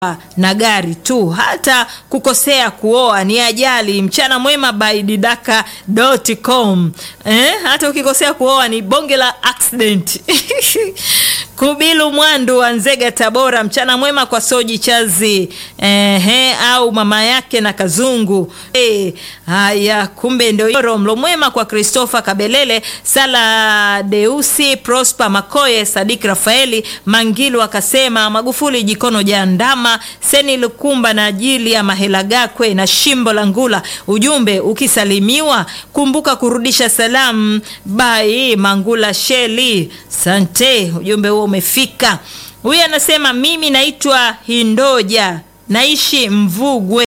na gari tu, hata kukosea kuoa ni ajali. Mchana mwema by didaka.com. Eh, hata ukikosea kuoa ni bonge la accident. Kubilu Mwandu wa Nzega, Tabora, mchana mwema kwa Soji Chazi ehe, au mama yake na Kazungu. Eh, haya kumbe ndio hiyo. Mlo mwema kwa Christopher Kabelele, Sala Deusi, Prosper Makoye, Sadik Rafaeli Mangilu akasema Magufuli jikono jandama, Seni Lukumba na ajili ya Mahela Gakwe na Shimbo la Ngula. Ujumbe ukisalimiwa kumbuka kurudisha salamu. Bai Mangula Sheli, sante, ujumbe huo umefika. Huyu anasema mimi naitwa Hindoja, naishi Mvugwe.